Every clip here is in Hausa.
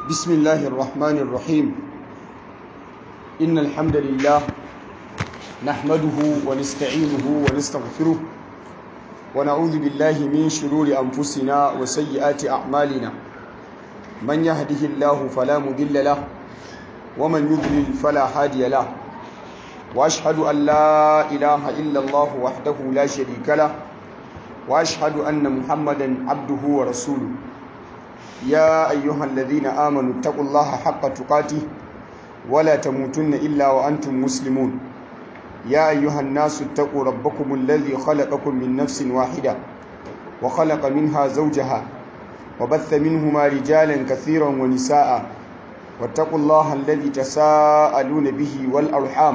بسم الله الرحمن الرحيم إن الحمد لله نحمده ونستعينه ونستغفره ونعوذ بالله من شرور أنفسنا وسيئات أعمالنا من يهده الله فلا مضل له ومن يضلل فلا هادي له وأشهد أن لا إله إلا الله وحده لا شريك له وأشهد أن محمدا عبده ورسوله يا أيها الذين آمنوا اتقوا الله حق تقاته ولا تموتن إلا وأنتم مسلمون يا أيها الناس اتقوا ربكم الذي خلقكم من نفس واحدة وخلق منها زوجها وبث منهما رجالا كثيرا ونساء واتقوا الله الذي تساءلون به والأرحام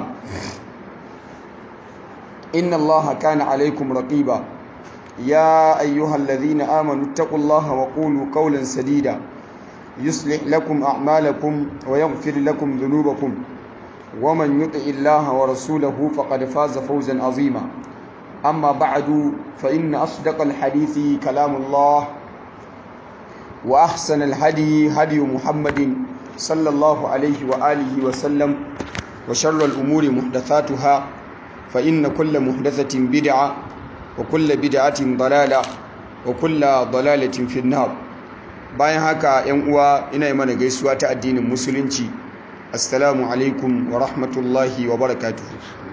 إن الله كان عليكم رقيبا يا أيها الذين آمنوا اتقوا الله وقولوا قولا سديدا يصلح لكم أعمالكم ويغفر لكم ذنوبكم ومن يطع الله ورسوله فقد فاز فوزا عظيما أما بعد فإن أصدق الحديث كلام الله وأحسن الهدي هدي محمد صلى الله عليه وآله وسلم وشر الأمور محدثاتها فإن كل محدثة بدعة وكل بدعة ضلالة وكل ضلالة في النار bayan haka yan uwa ina yi mana gaisuwa ta addinin musulunci assalamu alaikum wa rahmatullahi wa barakatuhu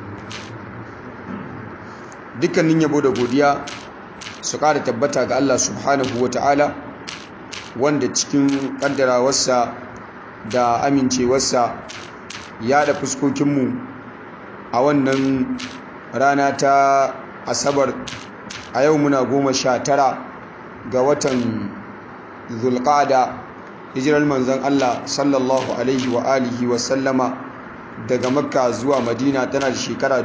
dukkanin yabo da godiya su ƙara tabbata ga Allah subhanahu wa ta'ala wanda cikin ƙaddarawarsa da amincewarsa ya da fuskokinmu a wannan rana ta asabar a yau muna goma sha tara ga watan zulƙada hijirar manzan Allah sallallahu alaihi wa alihi wa sallama daga makka zuwa madina tana da shekara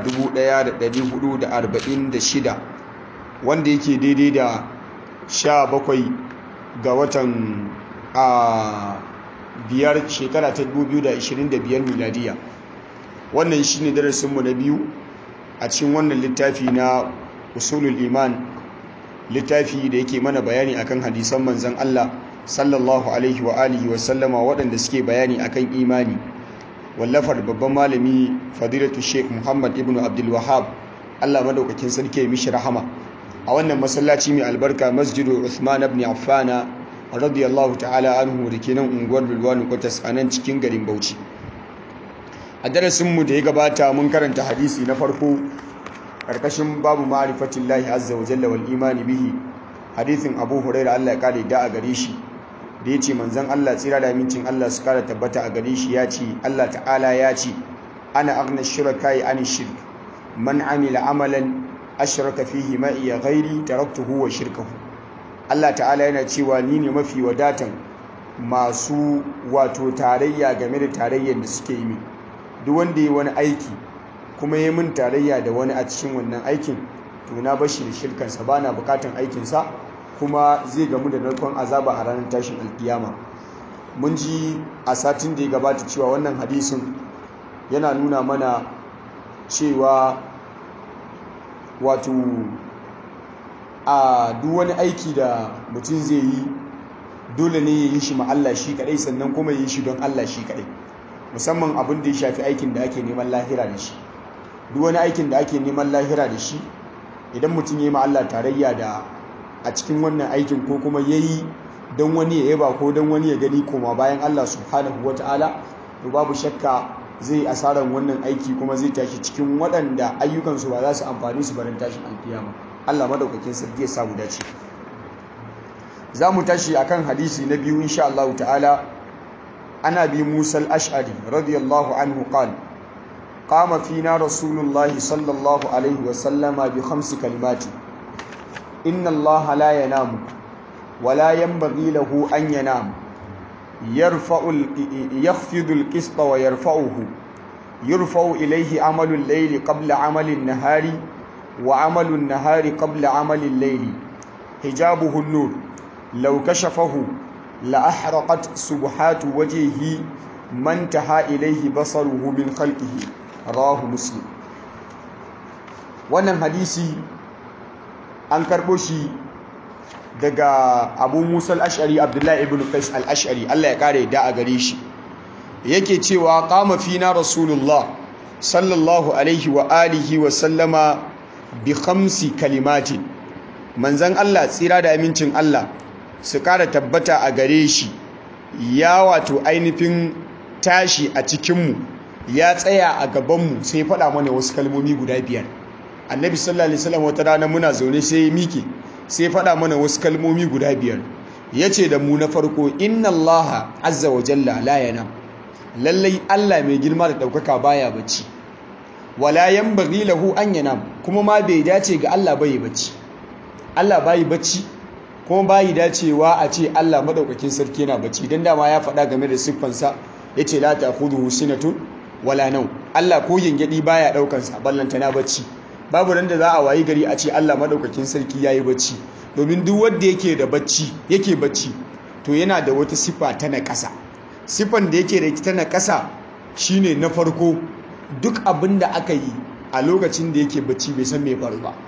1446 wanda yake daidai da sha bakwai ga watan a biyar shekara ta 2025 miladiya wannan shine darasinmu na biyu a cikin wannan littafi na usulul iman littafi da yake mana bayani akan hadisan manzon Allah sallallahu alaihi wa alihi wa sallama waɗanda suke bayani akan imani wallafar babban malami fadilatu sheikh muhammad ibn abdul wahab Allah madaukakin sarki ya mishi rahama a wannan masallaci mai albarka masjidu Uthman ibn Affana radiyallahu ta'ala anhu da ke nan unguwar Lulwani Kwatas a nan cikin garin Bauchi a darasinmu da ya gabata mun karanta hadisi na farko karkashin babu ma'rifatin lahi azza wa jalla wal imani bihi hadisin abu huraira Allah ya kare da a gare shi da ya ce manzon Allah tsira da amincin Allah su kara tabbata a gare shi ya ce Allah ta'ala ya ce ana aghna shuraka an shirk man amila amalan ashraka fihi ma iya ghairi taraktuhu wa shirkahu Allah ta'ala yana cewa ni ne mafi wadatan masu wato tarayya game da tarayyar da suke yi min duk wanda ya wani aiki kuma ya min tarayya da wani a cikin wannan aikin to na bashi da shirkansa ba na bukatan aikinsa kuma zai gamu da narkon azaba a ranar tashin alkiyama mun ji a satin da ya gabata cewa wannan hadisin yana nuna mana cewa wato a duk wani aiki da mutum zai yi dole ne ya yi shi ma Allah shi kadai sannan kuma ya yi shi don Allah shi kadai musamman abin da ya shafi aikin da ake neman lahira da shi duk wani aikin da ake neman lahira da shi idan mutum ya yi ma Allah tarayya da a cikin wannan aikin ko kuma ya yi don wani ya yaba ko don wani ya gani koma bayan Allah subhanahu wa ta'ala to babu shakka zai asarar wannan aiki kuma zai tashi cikin waɗanda ayyukansu ba za su amfani su barin tashin alkiyama Allah madaukakin sarki ya samu dace za mu tashi akan hadisi na biyu insha Allah ta'ala ana bi Musa al-Ash'ari radiyallahu anhu qala قام فينا رسول الله صلى الله عليه وسلم بخمس كلمات إن الله لا ينام ولا ينبغي له أن ينام يرفع يخفض القسط ويرفعه يرفع إليه عمل الليل قبل عمل النهار وعمل النهار قبل عمل الليل حجابه النور لو كشفه لأحرقت سبحات وجهه ما انتهى إليه بصره من خلقه rawahu muslim wannan hadisi an karɓo shi daga abu musa al-ash'ari abdullahi ibn qais al-ash'ari Allah ya kare da a gare shi yake cewa qama fina rasulullah sallallahu alaihi wa alihi wa sallama bi khamsi kalimatin manzon Allah tsira da amincin Allah su kara tabbata a gare shi ya wato ainihin tashi a cikinmu ya tsaya a gabanmu sai faɗa mana wasu kalmomi guda biyar annabi sallallahu alaihi wasallam wata rana muna zaune sai ya mike sai faɗa mana wasu kalmomi guda biyar yace da mu na farko inna allaha azza wa jalla la yanam lallai Allah mai girma da ɗaukaka baya bacci wala yanbaghi lahu an yanam kuma ma bai dace ga Allah bai bacci Allah bai bacci kuma bai dacewa a ce Allah madaukakin sarki yana bacci dan dama ya faɗa game da siffansa yace la ta'khudhuhu sinatun wala nau Allah ko gengedi baya daukan sa ballanta na bacci babu ran da za a wayi gari a ce Allah madaukakin sarki yayi bacci domin duk wanda yake da bacci yake bacci to yana da wata sifa ta na ƙasa sifan da yake da ita na ƙasa shine na farko duk abin da aka yi a lokacin da yake bacci bai san me faru ba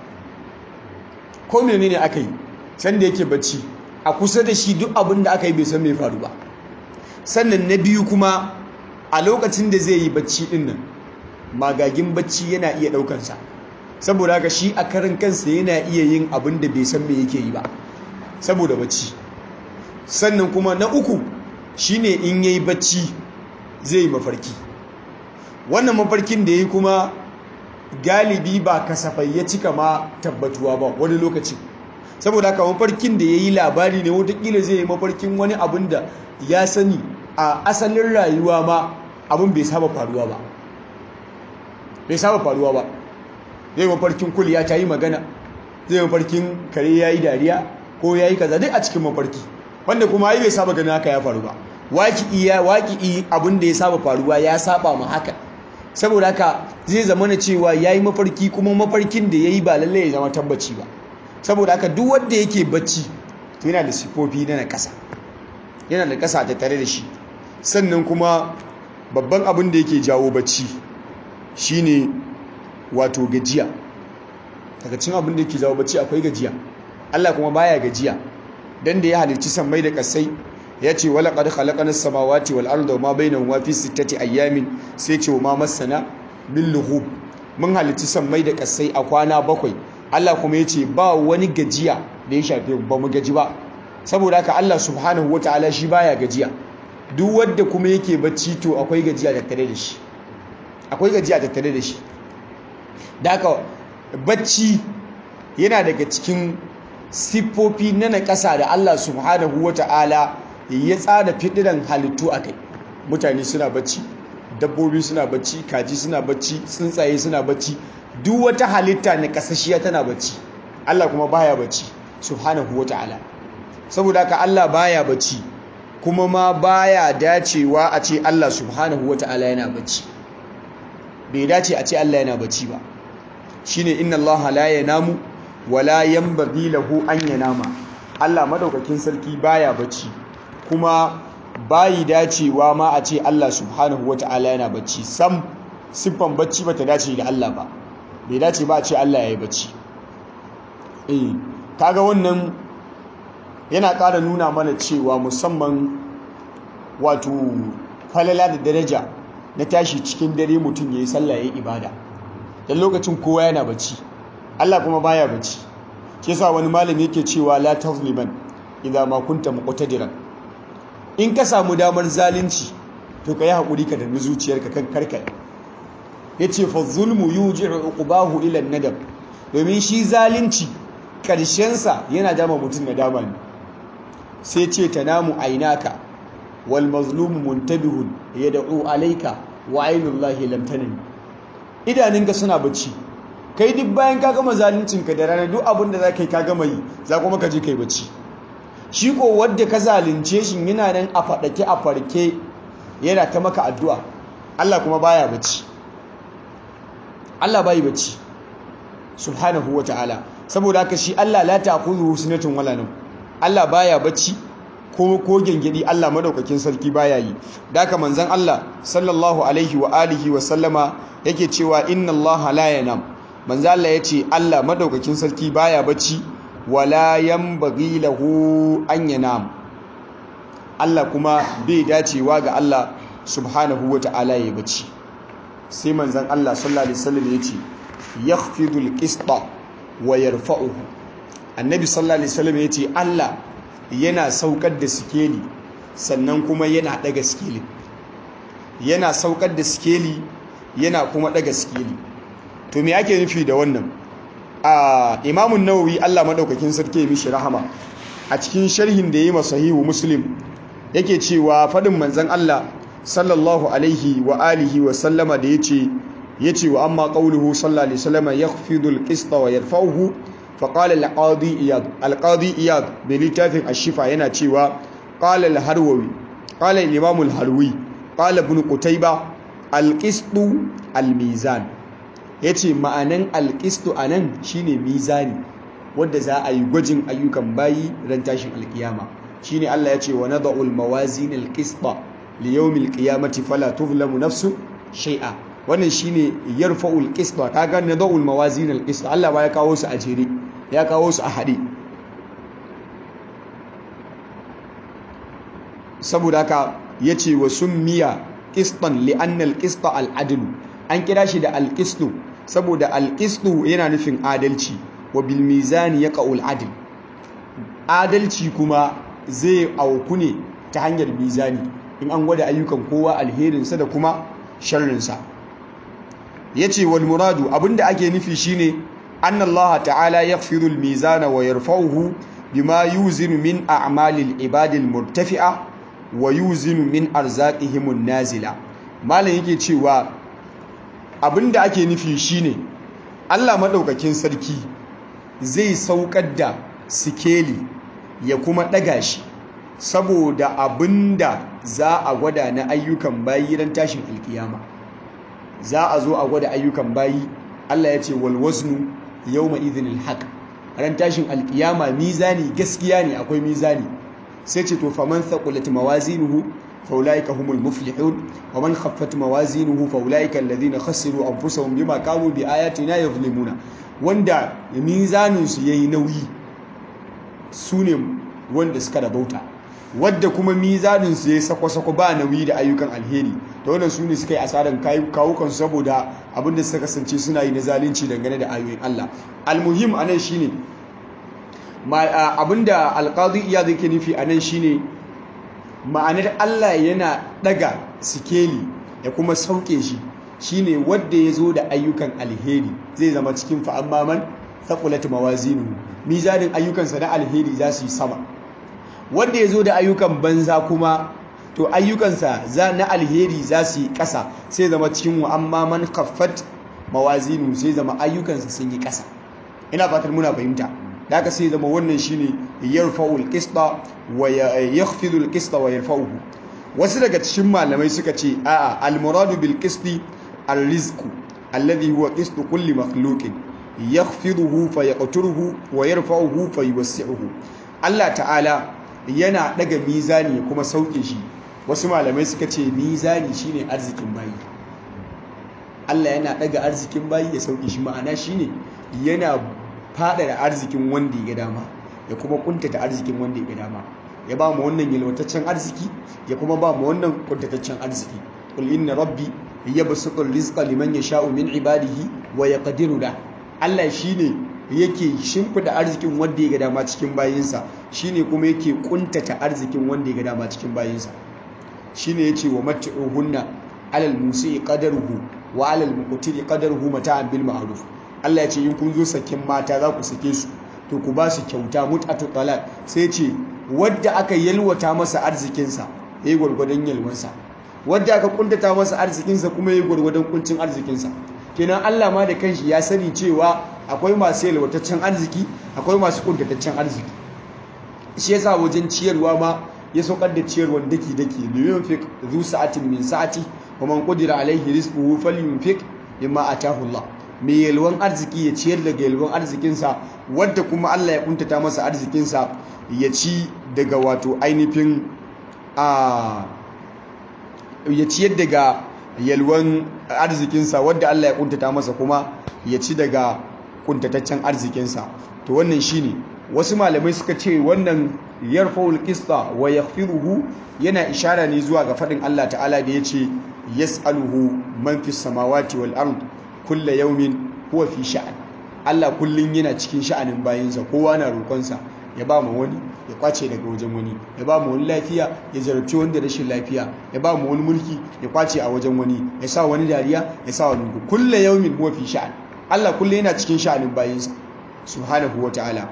ko menene aka yi san da yake bacci a kusa da shi duk abin da aka yi bai san me faru ba sannan na biyu kuma a lokacin da zai yi bacci din nan magagin bacci yana iya daukansa saboda haka shi a karin kansa yana iya yin abin da bai san me yake yi ba saboda bacci sannan kuma na uku shine in yayi bacci zai yi mafarki wannan mafarkin da yayi kuma galibi ba kasafai ya cika ma tabbatuwa ba wani lokaci saboda haka mafarkin da yayi labari ne watakila zai yi mafarkin wani abin da ya sani a asalin rayuwa ma abin bai saba faruwa ba bai saba faruwa ba zai mafarkin kuliya ta yi magana zai mafarkin kare ya yi dariya ko ya yi kaza duk a cikin mafarki wanda kuma yi bai saba ganin haka ya faru ba waki iya waki abin da ya saba faruwa ya saba ma haka saboda haka zai zama na cewa ya yi mafarki kuma mafarkin da ya yi ba lallai ya zama tabbaci ba saboda haka duk wanda yake bacci to yana da sifofi na na ƙasa yana da ƙasa ta tare da shi sannan kuma babban abin da yake jawo bacci shine wato gajiya daga cin abin da yake jawo bacci akwai gajiya Allah kuma baya gajiya dan da ya halicci sammai da kasai ya ce wala qad khalaqana samawati wal arda wama bainahuma fi sittati ayamin sai ce ma masana min lughub mun halicci sammai da kasai a kwana bakwai Allah kuma ya ce ba wani gajiya da ya shafe ba mu gaji ba saboda haka Allah subhanahu wataala shi baya gajiya duk wanda kuma yake bacci to akwai gajiya tattare da shi akwai gajiya tattare da shi da haka bacci yana daga cikin siffofi na naƙasa da Allah subhanahu wataala ya tsara fidiran halittu akai mutane suna bacci dabbobi suna bacci kaji suna bacci tsuntsaye suna bacci duk wata halitta na kasashiya tana bacci Allah kuma baya bacci subhanahu wataala saboda haka Allah baya bacci kuma ma baya dacewa a ce Allah subhanahu wata'ala yana bacci bai dace a ce Allah yana bacci ba shine inna Allah la yanamu wala yanbaghi lahu an yanama Allah madaukakin sarki baya bacci kuma bayi dacewa ma a ce Allah subhanahu wata'ala yana bacci sam siffan bacci bata dace da Allah ba bai dace ba a ce Allah yayi bacci eh kaga wannan yana ƙara nuna mana cewa musamman wato falala da daraja na tashi cikin dare mutum ya yi sallah ya yi ibada don lokacin kowa yana bacci Allah kuma baya bacci ke sa wani malami yake cewa la tazliman idan ma kunta muqtadiran in ka samu damar zalunci to ka yi haƙuri ka danni zuciyarka kan karkai yace fa zulmu yuji'u uqbahu ila nadab domin shi zalunci ƙarshensa yana dama mutum na dama ne sai ce ta namu ainaka wal mazlumu muntabihun yad'u alayka wa ainullahi lam tanim idaninka suna bacci kai duk bayan ka gama zaluncinka da rana duk abin da za ka yi ka gama yi za kuma ka je kai bacci shi ko wadda ka zalunce shi yana nan a faɗake a farke yana ta maka addu'a Allah kuma baya bacci Allah bai bacci subhanahu wa ta'ala saboda haka shi Allah la ta'khudhuhu sinatun wala nawm Allah baya bacci ko ko gengedi Allah madaukakin sarki baya yi daka manzon Allah sallallahu alaihi wa alihi wa sallama yake cewa inna Allah la yanam manzon Allah yace Allah madaukakin sarki baya bacci wala yanbaghi lahu an yanam Allah kuma bai dacewa ga Allah subhanahu wata'ala ya bacci sai manzon Allah sallallahu alaihi wasallam yace yakhfidul qista wa yarfa'uhu annabi sallallahu alaihi wasallam yace Allah yana saukar da sikeli sannan kuma yana daga sikeli yana saukar da sikeli yana kuma daga sikeli to me ake nufi da wannan a imamun nawawi Allah madaukakin sarki mishi rahama a cikin sharhin da yayi masahihu muslim yake cewa fadin manzon Allah sallallahu alaihi wa alihi wa sallama da yace yace wa amma qawluhu sallallahu alaihi wasallam yakhfidu al-qista wa yarfa'uhu fa qala al-qadi iyad al-qadi iyad bi litafin ash-shifa yana cewa qala al-harwawi qala al-imam al-harwi qala ibn qutayba al-qistu al-mizan yace ma'anan al-qistu anan shine mizani wanda za a yi gwajin ayyukan bayi ran tashin alkiyama shine Allah yace wa nad'u al-mawazin al-qista li yawm al-qiyamati fala tuzlamu nafsun shay'a wannan shine yarfa'ul qista kaga nad'ul mawazin al-qista Allah ba ya kawo su a jere ya kawo su a hade saboda haka yace wa summiya qistan li anna al-qista al-adl an kira shi da al-qistu saboda al-qistu yana nufin adalci wa bil mizani yaqa'ul adl adalci kuma zai auku ne ta hanyar mizani in an gwada ayyukan kowa alherinsa da kuma sharrinsa ya ce wal muradu abinda ake nufi shine annallaha ta'ala yaghfiru al-mizana wa yarfa'uhu bima yuzinu min a'malil ibadil murtafi'a wa yuzinu min arzaqihim nazila malam yake cewa abinda ake nufi shine Allah madaukakin sarki zai saukar da sikeli ya kuma daga shi saboda abinda za a gwada na ayyukan bayi ran tashin alkiyama za a zo a gwada ayyukan bayi Allah ya ce wal waznu yawma idhinil haqq ran tashin alkiyama mizani gaskiya ne akwai mizani sai ce to faman thaqulat mawazinuhu faulaika humul muflihun wa man khaffat mawazinuhu faulaika alladhina khasiru anfusahum bima kanu bi ayatina yuzlimuna wanda mizanin su yayi nauyi sune wanda suka rabauta wadda kuma mizanin su yayi sako-sako ba nauyi da ayyukan alheri da wannan su ne suka yi asarar kawukan saboda abinda suka kasance suna yi na zalunci dangane da ayoyin Allah almuhim anan shine abinda alqadi iya zai ke nufi anan shine ma'anar Allah yana daga sikeli ya kuma sauke shi shine wadda ya zo da ayyukan alheri zai zama cikin fa'ammaman thaqulat mawazinuhu mizanin ayyukansa na alheri za su yi sama wanda ya zo da ayyukan banza kuma to ayyukansa za na alheri za su yi ƙasa sai zama cikin wa'amma man kaffat mawazinu sai zama ayyukansa sun yi ƙasa ina fatar muna fahimta da haka sai zama wannan shine yarfa'ul qista wa yakhfidul qista wa yarfa'uhu wasu daga cikin malamai suka ce a'a al-muradu bil qisti ar-rizqu alladhi huwa qistu kulli makhluqin yakhfiduhu fa yaqturuhu wa yarfa'uhu fa yuwassi'uhu Allah ta'ala yana daga mizani ya kuma sauke shi wasu malamai suka ce mizani shine arzikin bayi Allah yana daga arzikin bayi ya sauke shi ma'ana shine yana fada da arzikin wanda ya ga dama ya kuma kuntata arzikin wanda ya ga dama ya ba mu wannan yalwataccen arziki ya kuma ba mu wannan kuntataccen arziki qul inna rabbi yabsutu rizqa liman yasha'u min ibadihi wa yaqdiru da Allah shine yake shimfida arzikin wanda ya ga dama cikin bayinsa shine kuma yake kuntata arzikin wanda ya ga dama cikin bayinsa shine yace wa mat'uhunna alal musii qadaruhu wa alal muqtiri qadaruhu mata'an bil ma'ruf Allah yace in kun zo sakin mata za ku sake su to ku ba su kyauta mut'atu talaq sai ce wadda aka yalwata masa arzikinsa yayi gwargwadon yalwansa wadda aka kuntata masa arzikinsa kuma yayi gwargwadon kuncin arzikinsa kenan Allah ma da kanshi ya sani cewa akwai masu yalwataccen arziki akwai masu kuntataccen arziki shi yasa wajen ciyarwa ma ya saukar da ciyarwar daki daki liyunfik zu sa'atin min sa'ati wa man qadira alaihi rizquhu falyunfik mimma atahu Allah mai yalwan arziki ya ciyar daga yalwan arzikinsa wadda kuma Allah ya kuntata masa arzikinsa ya ci daga wato ainihin a ya ciyar daga yalwan arzikinsa wadda Allah ya kuntata masa kuma ya ci daga kuntataccen arzikinsa to wannan shine wasu malamai suka ce wannan yarfa'ul qista wa yaghfiruhu yana ishara ne zuwa ga fadin Allah ta'ala da yace yas'aluhu man fis samawati wal ard kullu yawmin huwa fi sha'an Allah kullun yana cikin sha'anin bayinsa kowa na roƙonsa ya ba mu wani ya kwace daga wajen wani ya ba mu wani lafiya ya zarabci wanda rashin lafiya ya ba mu wani mulki ya kwace a wajen wani ya sa wani dariya ya sa wani kullu yawmin huwa fi sha'an Allah kullun yana cikin sha'anin bayinsa subhanahu wa ta'ala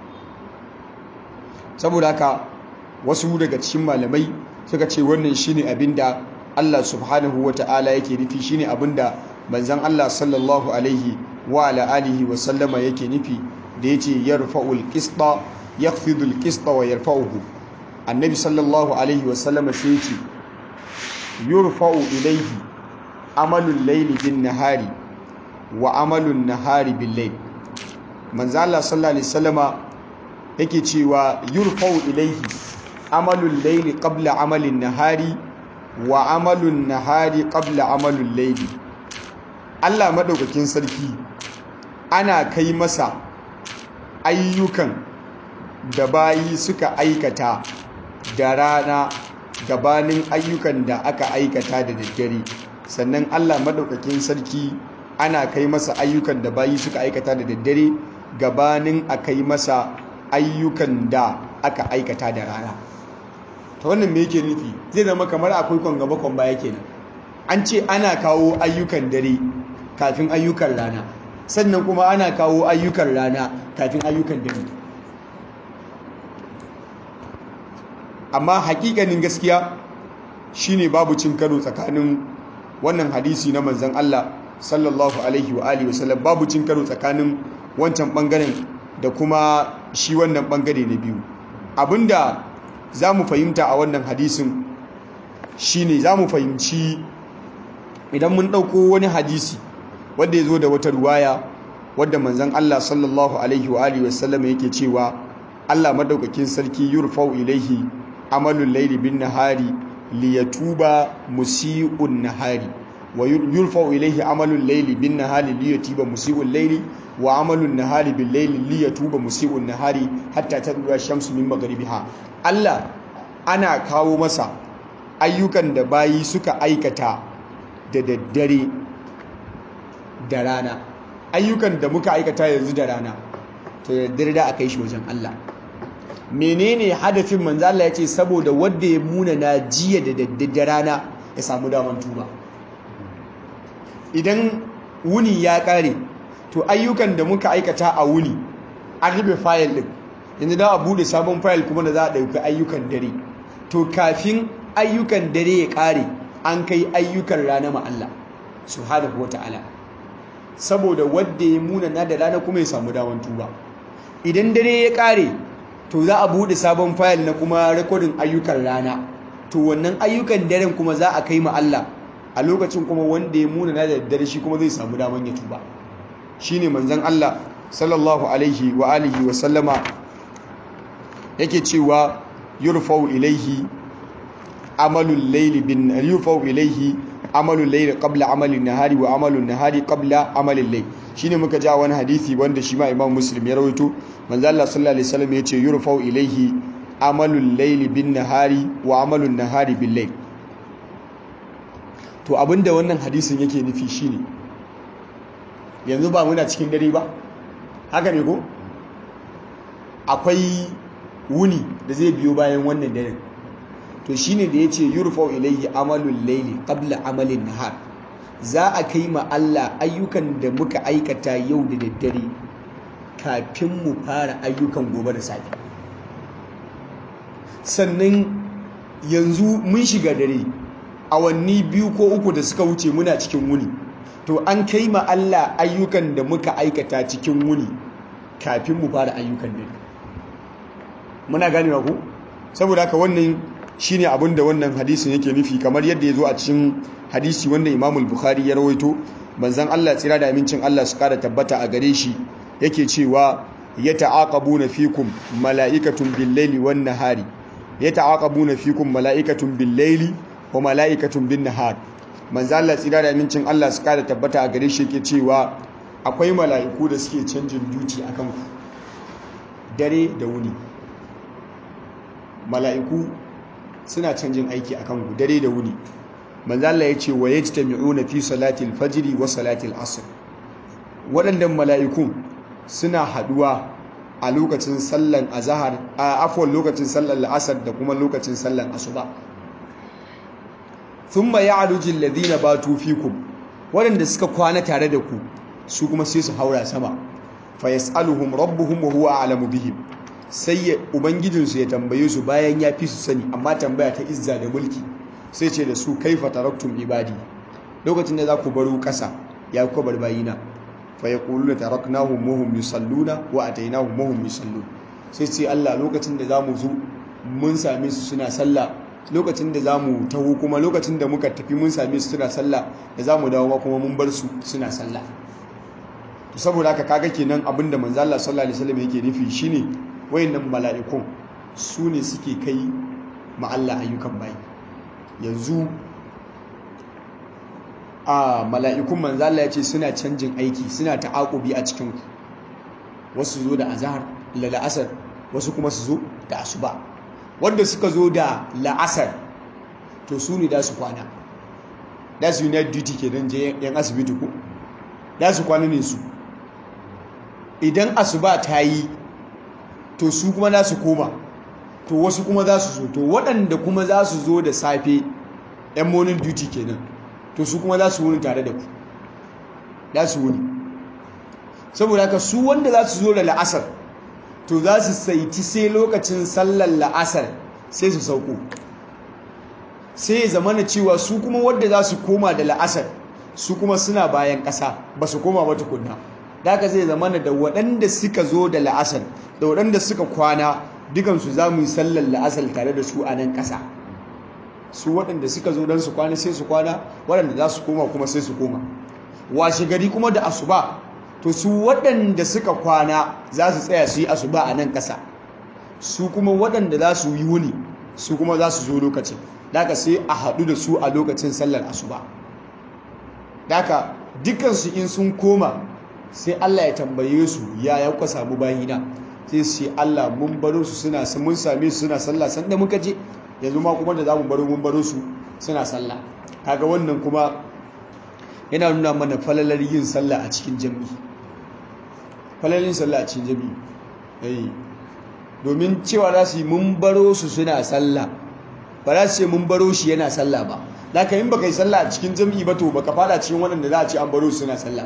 saboda haka wasu daga cikin malamai suka ce wannan shine abinda Allah subhanahu wata'ala yake nufi shine abinda manzon Allah sallallahu alaihi wa ala alihi wa sallama yake nufi da yace yarfa'ul qista yakhfidul qista wa yarfa'uhu annabi sallallahu alaihi wa sallama sai yace yurfa'u ilayhi amalul layli bin nahari wa amalun nahari bil layl manzo Allah sallallahu alaihi wasallama yake cewa yurfau ilaihi amalul laili qabla amalin nahari wa amalun nahari qabla amalul laili Allah madaukakin sarki ana kai masa ayyukan da bayi suka aikata da rana gabanin ayyukan da aka aikata da daddare sannan Allah madaukakin sarki ana kai masa ayyukan da bayi suka aikata da daddare gabanin a kai masa ayyukan da aka aikata da rana ta wannan me yake nufi zai zama kamar akwai kwan gaba kwan baya kenan an ce ana kawo ayyukan dare kafin ayyukan rana sannan kuma ana kawo ayyukan rana kafin ayyukan dare amma hakikanin gaskiya shine babu cin karo tsakanin wannan hadisi na manzon Allah sallallahu alaihi wa alihi wasallam babu cin karo tsakanin wancan bangaren da kuma shi wannan bangare na biyu abinda za mu fahimta a wannan hadisin shine za mu fahimci idan mun ɗauko wani hadisi wadda ya zo da wata ruwaya wadda manzan Allah sallallahu alaihi wa alihi wasallam yake cewa Allah madaukakin sarki yurfau ilaihi amalul laili bin nahari liyatuba musii'un nahari wa yurfau ilaihi amalul laili bin nahari liyatuba musii'ul laili wa amalun nahari bil laili liyatuba musii'un nahari hatta tadra shamsu min maghribiha Allah ana kawo masa ayyukan da bayi suka aikata da daddare da rana ayyukan da muka aikata yanzu da rana to da daddare da aka yi shi wajen Allah menene hadafin manzo Allah yace saboda wanda ya muna na jiya da daddare rana ya samu daman tuba idan wuni ya kare to ayyukan da muka aikata a wuni an rufe fayil din yanzu da a bude sabon fayil kuma da za a ɗauki ayyukan dare to kafin ayyukan dare ya kare an kai ayyukan rana ma Allah subhanahu wata'ala saboda wanda ya muna na da rana kuma ya samu daman tuba idan dare ya kare to za a bude sabon fayil na kuma rekodin ayyukan rana to wannan ayyukan daren kuma za a kai ma Allah a lokacin kuma wanda ya muna na da dare shi kuma zai samu daman ya tuba shine manzon Allah sallallahu alaihi wa alihi wa sallama yake cewa yurfau ilaihi amalul layli bin yurfau ilaihi amalul layli qabla amalin nahari wa amalun nahari qabla amalil layl shine muka ja wani hadisi wanda shi ma Imam Muslim ya rawaito manzo Allah sallallahu alaihi wasallam yace yurfau ilaihi amalul layli bin nahari wa amalun nahari bil layl to abinda wannan hadisin yake nufi shine yanzu ba muna cikin dare ba haka ne ko akwai wuni da zai biyo bayan wannan daren to shine da yace yurfau ilayhi amalul layli qabla amalin nahar za a kai ma Allah ayyukan da muka aikata yau da daddare kafin mu fara ayyukan gobe da safe sannan yanzu mun shiga dare awanni biyu ko uku da suka wuce muna cikin wuni to an kai ma Allah ayyukan da muka aikata cikin wuni kafin mu fara ayyukan dare muna ganewa ku saboda haka wannan shine abin da wannan hadisin yake nufi kamar yadda ya zo a cikin hadisi wanda Imam Bukhari ya rawaito manzon Allah tsira da amincin Allah su kara tabbata a gare shi yake cewa yata'aqabuna fikum mala'ikatun bil-laili wan-nahari yata'aqabuna fikum mala'ikatun bil-laili wa mala'ikatun bin-nahar manzon Allah tsira da amincin Allah su kara tabbata a gare shi yake cewa akwai mala'iku da suke canjin duty akan ku dare da wuni mala'iku suna canjin aiki akan ku dare da wuni manzo Allah ya ce wa yajtami'una fi salati al-fajr wa salati al-asr waɗannan mala'ikun suna haduwa a lokacin sallan azhar a afwan lokacin sallan al-asr da kuma lokacin sallan asuba thumma ya'ruju alladhina batu fikum waɗanda suka kwana tare da ku su kuma sai su haura sama fa yas'aluhum rabbuhum wa huwa a'lamu bihim sai ubangijinsu ya tambaye su bayan ya fi su sani amma tambaya ta izza da mulki sai ce da su kaifa taraktum ibadi lokacin da za ku baro ƙasa ya kuka bar bayina fa yaquluna taraknahum wa hum yusalluna wa atainahum wa hum yusallun sai ce Allah lokacin da zamu zo mun same su suna sallah lokacin da zamu taho kuma lokacin da muka tafi mun same su suna sallah da zamu dawo ma kuma mun bar su suna sallah to saboda haka kaga kenan abinda manzo Allah sallallahu alaihi wasallam yake nufi shine wayannan mala'ikun su ne suke kai ma Allah ayyukan bayi yanzu a mala'ikun manzala ya ce suna canjin aiki suna ta'aƙubi a cikin wasu zo da azahar da la'asar wasu kuma su zo da asuba wanda suka zo da la'asar to su ne da su kwana da su unit duty ke don je yan asibiti ko da su kwana ne su idan asuba ta yi to su kuma za su koma to wasu kuma za su zo to waɗanda kuma za su zo da safe yan morning duty kenan to su kuma za su wuni tare da ku za su wuni saboda haka su wanda za su zo da la'asar to za su saiti sai lokacin sallar la'asar sai su sauko sai ya zama na cewa su kuma wadda za su koma da la'asar su kuma suna bayan ƙasa ba su koma ba tukunna da haka zai zama da waɗanda suka zo da la'asar da waɗanda suka kwana dukansu za mu yi sallar la'asar tare da su a nan ƙasa su waɗanda suka zo don su kwana sai su kwana waɗanda za su koma kuma sai su koma washe gari kuma da asuba to su waɗanda suka kwana za su tsaya su yi asuba a nan ƙasa su kuma waɗanda za su yi wuni su kuma za su zo lokacin daga sai a haɗu da su a lokacin sallar asuba daga dukansu in sun koma sai Allah ya tambaye su ya ya kuka samu bayina sai su ce Allah mun baro su suna mun same su suna sallah sanda muka je yanzu ma kuma da zamu baro mun baro su suna sallah kaga wannan kuma yana nuna mana falalar yin sallah a cikin jami'i falalar yin sallah a cikin jami'i eh domin cewa za su yi mun baro su suna sallah ba za su ce mun baro shi yana sallah ba da ka yin baka yi sallah a cikin jami'i ba to baka fada cikin waɗanda za a ce an baro su suna sallah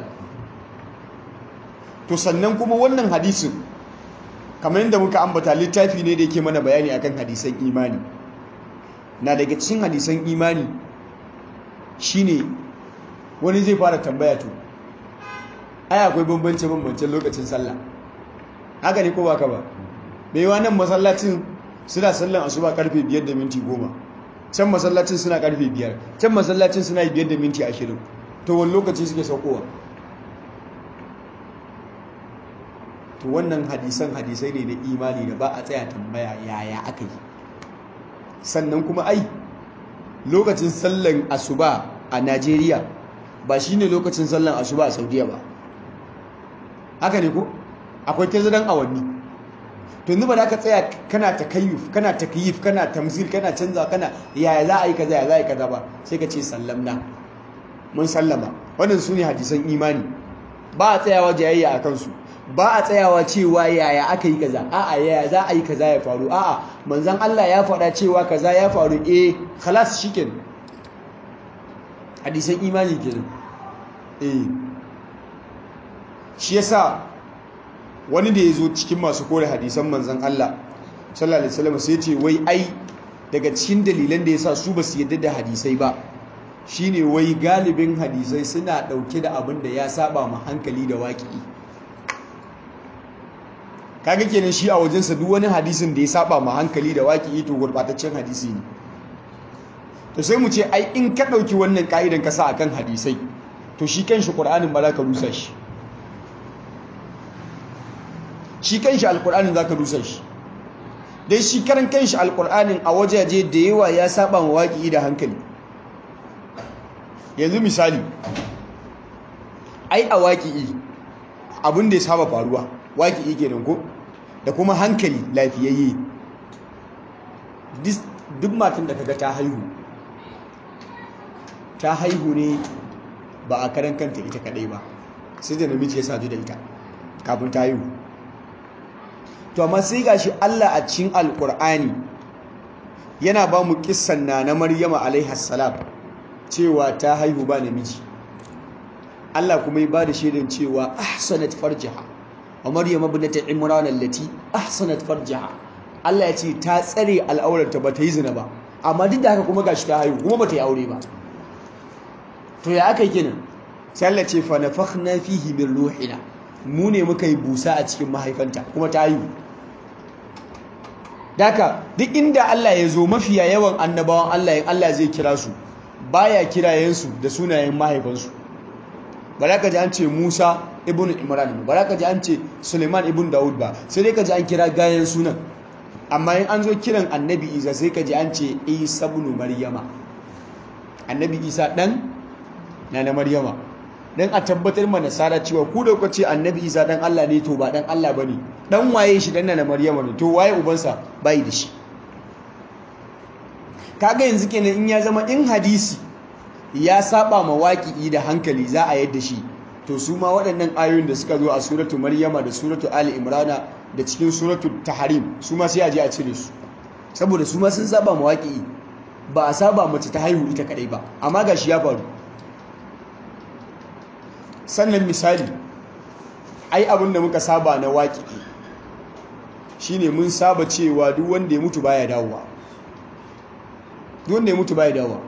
to sannan kuma wannan hadisin kamar yadda muka ambata littafi ne da yake mana bayani akan hadisan imani na daga cikin hadisan imani shine wani zai fara tambaya to ai akwai bambance bambancen lokacin sallah haka ne ko ba ka ba mai nan masallacin suna sallan asuba karfe 5 da minti 10 can masallacin suna karfe 5 can masallacin suna 5 da minti 20 to wani lokaci suke saukowa to wannan hadisan hadisai ne na imani da ba a tsaya tambaya yaya aka yi sannan kuma ai lokacin sallan asuba a Najeriya ba shine lokacin sallan asuba a Saudiya ba haka ne ko akwai tazaran awanni to yanzu ba da ka tsaya kana takayyuf kana takyif kana tamsil kana canza kana yaya za a yi kaza ya za a yi kaza ba sai ka ce sallamna mun sallama wannan sune hadisan imani ba a tsayawa jayayya a kansu ba a tsayawa cewa yaya aka yi kaza a'a yaya za a yi kaza ya faru a'a manzon Allah ya faɗa cewa kaza ya faru eh khalas shikenan hadisan imani kenan eh shi yasa wani da ya zo cikin masu kore hadisan manzon Allah sallallahu alaihi wasallam sai ya ce wai ai daga cikin dalilan da yasa su ba su yadda da hadisai ba shine wai galibin hadisai suna dauke da abin da ya saba ma hankali da waƙi kaga kenan shi a wajensa duk wani hadisin da ya saba ma hankali da waƙi to gurbataccen hadisi ne to sai mu ce ai in ka ɗauki wannan ka'idan ka sa akan hadisai to shi kanshi qur'anin ba za ka rusa shi shi kanshi alqur'anin za ka rusa shi dai shi karan kanshi alqur'anin a wajaje da yawa ya saba ma waƙi da hankali yanzu misali ai a waƙi abin da ya saba faruwa waƙi kenan ko da kuma hankali lafiyayye duk matan da kaga ta haihu ta haihu ne ba a karan kanta ita kadai ba sai da namiji ya sadu da ita kafin ta haihu to amma sai gashi Allah a cikin alkur'ani yana ba mu kissan na na Maryama alaiha salam cewa ta haihu ba namiji Allah kuma ya bada shaidan cewa ahsanat farjaha wa Maryam ibnat Imran allati ahsanat farjaha Allah ya ce ta tsare al'aurarta ba ta yi zina ba amma duk da haka kuma gashi ta haihu kuma ba ta yi aure ba to ya aka kenan sai Allah ce fa nafakhna fihi min ruhina mu ne muka yi busa a cikin mahaifanta kuma ta haihu daka duk inda Allah ya zo mafiya yawan annabawan Allah in Allah zai kira su baya kirayensu da sunayen mahaifansu ba za ka ji an ce Musa ibn Imran ba za ka ji an ce Suleiman ibn Dawud ba sai dai ka ji an kira gayan sunan amma in an zo kiran annabi Isa sai ka ji an ce Isa ibn Maryama annabi Isa dan na na Maryama dan a tabbatar ma nasara cewa ku da kuka ce annabi Isa dan Allah ne to ba dan Allah bane dan waye shi dan na Maryama ne to waye ubansa bai da shi kaga yanzu kenan in ya zama in hadisi ya saba ma waƙi da hankali za a yadda shi to su ma waɗannan ayoyin da suka zo a suratu maryama da suratu ali imrana da cikin suratu tahrim su ma sai a je a cire su saboda su ma sun saba ma waƙi ba a saba mace ta haihu ita kadai ba amma gashi ya faru sannan misali ai abin da muka saba na waƙi shine mun saba cewa duk wanda ya mutu baya dawowa duk wanda ya mutu baya dawowa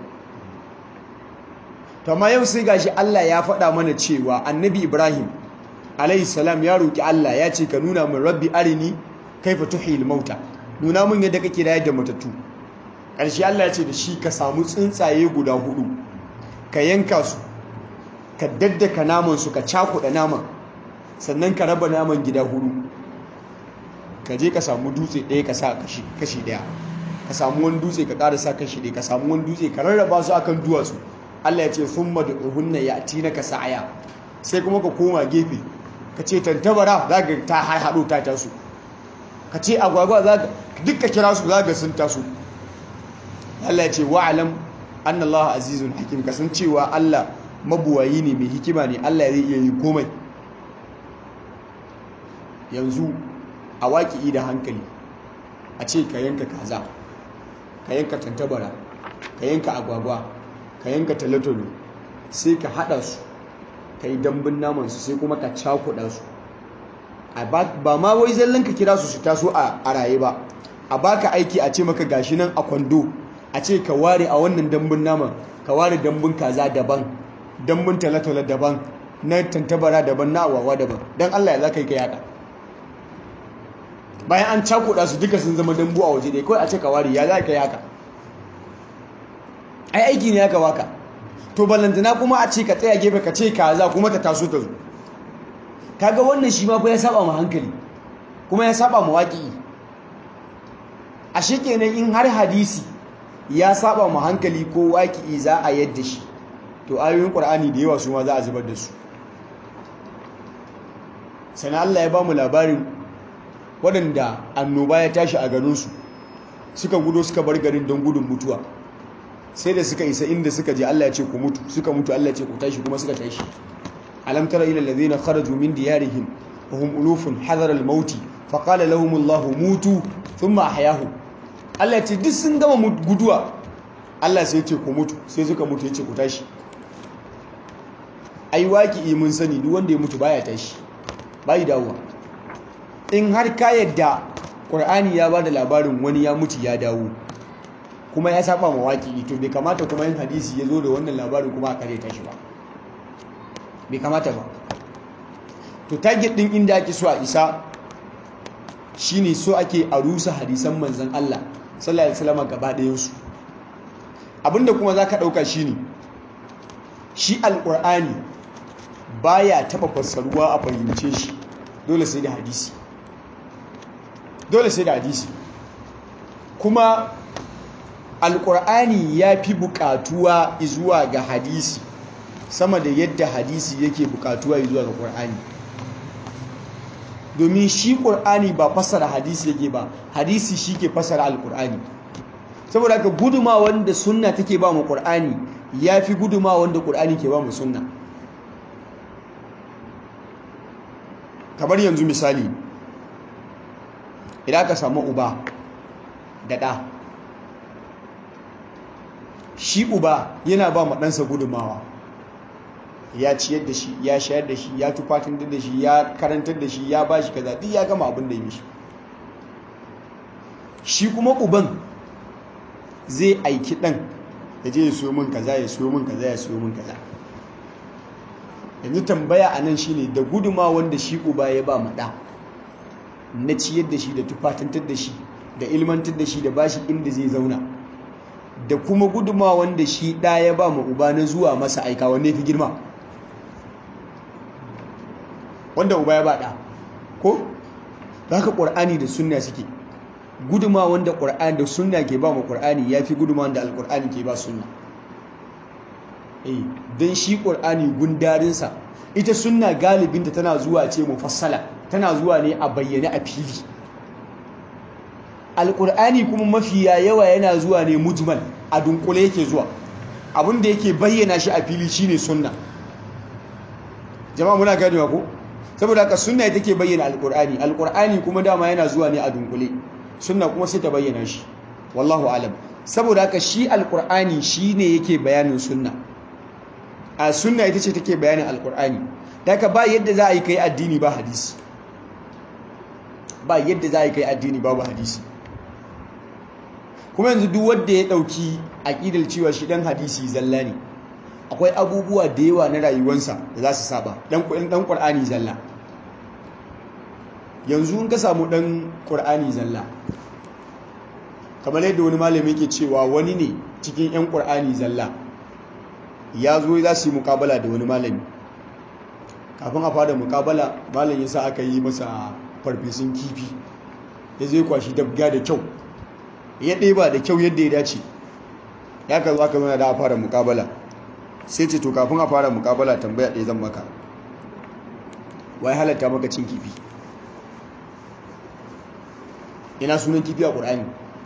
to amma yau sai gashi Allah ya faɗa mana cewa annabi Ibrahim alayhi salam ya roki Allah ya ce ka nuna min rabbi arini kaifa tuhil mauta nuna min yadda kake rayar da matattu ƙarshe Allah ya ce da shi ka samu tsuntsaye guda hudu ka yanka su ka daddaka naman su ka cakuɗa naman sannan ka raba naman gida hudu ka je ka samu dutse ɗaya ka sa kashi ɗaya ka samu wani dutse ka ƙara sa kashi ɗaya ka samu wani dutse ka rarraba su akan duwatsu Allah ya ce sun madu'uhunna ya ci na ka sa'aya sai kuma ka koma gefe ka ce tantabara za ka ta haɗo ta taso ka ce agwagwa za ka duk ka kira su za ka sun taso Allah ya ce wa'alam anna Allah azizun hakim ka san cewa Allah mabuwayi ne mai hikima ne Allah zai iya yi komai yanzu a waƙi da hankali a ce ka yanka kaza ka yanka tantabara ka yanka agwagwa ka yanka talatolo sai ka hada su ka yi dambun namansu sai kuma ka cakuda su ba ma wai zallan ka kira su su taso a raye ba a baka aiki a ce maka gashi nan a kwando a ce ka ware a wannan dambun naman ka ware dambun kaza daban dambun talatolo daban na tantabara daban na agwagwa daban don allah ya za ka yi ka yada bayan an cakuda su duka sun zama dambu a waje ɗaya kawai a ce ka ware ya za ka yi haka ai aiki ne aka waka to ballantana kuma a ce ka tsaya gefe ka ce kaza kuma ta taso ta zo kaga wannan shi ma fa ya saba mu hankali kuma ya saba mu waƙi a kenan in har hadisi ya saba mu hankali ko waƙi za a yadda shi to ayoyin ƙur'ani da yawa su ma za a zubar da su sana Allah ya ba mu labarin waɗanda annoba ya tashi a garinsu suka gudo suka bar garin don gudun mutuwa sai da suka isa inda suka je Allah ya ce ku mutu suka mutu Allah ya ce ku tashi kuma suka tashi alam tara ila alladhina kharaju min diyarihim wa hum ulufun hadara al-maut fa qala lahum Allah mutu thumma ahyahum Allah ya ce duk sun gama guduwa Allah sai ya ce ku mutu sai suka mutu ya ce ku tashi ai waki mun sani duk wanda ya mutu baya tashi bai dawowa in har ka yadda Qur'ani ya bada labarin wani ya mutu ya dawo kuma ya saba mawaki to bai kamata kuma yin hadisi ya zo da wannan labarin kuma a kare ta shi ba bai kamata ba to target din inda ake so a isa shine so ake a rusa hadisan manzon Allah sallallahu alaihi wasallam gaba ɗayan su abinda kuma zaka dauka shine shi alqur'ani baya taba fassaruwa a fahimce shi dole sai da hadisi dole sai da hadisi kuma alƙur'ani ya fi buƙatuwa zuwa ga hadisi sama da yadda hadisi yake buƙatuwa zuwa ga ƙur'ani domin shi ƙur'ani ba fassara hadisi yake ba hadisi shi ke fassara alƙur'ani saboda haka guduma wanda sunna take ba mu ƙur'ani ya fi guduma wanda ƙur'ani ke ba mu sunna kamar yanzu misali idan aka samu uba da ɗa shi uba yana ba ma ɗansa gudumawa ya ciyar da shi ya shayar da shi ya tufatin da shi ya karantar da shi ya ba shi kaza duk ya gama abin da yi mishi shi kuma uban zai aiki ɗan ya je ya siyo min kaza ya siyo min kaza ya siyo min kaza yanzu tambaya a nan shine da guduma wanda shi uba ya ba maɗa na ciyar da shi da tufatantar da shi da ilmantar da shi da bashi inda zai zauna da kuma guduma wanda shi ɗa ya ba ma uba na zuwa masa aika wanne fi girma wanda uba ya ba ɗa ko za ka ƙwar'ani da sunna suke guduma wanda ƙwar'ani da sunna ke ba ma ƙwar'ani ya fi guduma wanda alƙwar'ani ke ba sunna don shi ƙwar'ani gundarinsa ita sunna galibinta tana zuwa ce mufassala tana zuwa ne a bayyane a fili alƙur'ani kuma mafiya yawa yana zuwa ne mujmal a dunkule yake zuwa abinda yake bayyana shi a fili shine sunna jama'a muna ganewa ko saboda haka sunna ita ke bayyana alƙur'ani alƙur'ani kuma dama yana zuwa ne a dunkule sunna kuma sai ta bayyana shi wallahu alam saboda haka shi alƙur'ani shine yake bayanin sunna a sunna ita ce take bayanin alƙur'ani daga ba yadda za a yi kai addini ba hadisi ba yadda za a yi kai addini babu hadisi kuma yanzu duk wanda ya dauki aqidar cewa shi dan hadisi zalla ne akwai abubuwa da yawa na rayuwarsa da za su saba dan dan qur'ani zalla yanzu in ka samu dan qur'ani zalla kamar yadda wani malami yake cewa wani ne cikin yan qur'ani zalla ya zo za su yi mukabala da wani malami kafin a fara mukabala malam yasa aka yi masa farfesun kifi ya zai kwashi dabga da kyau ya ɗeba da kyau yadda ya dace ya ka zo aka zana da a fara mukabala sai ce to kafin a fara mukabala tambaya ɗaya zan maka wai halatta maka cin kifi ina sunan kifi a ƙur'ani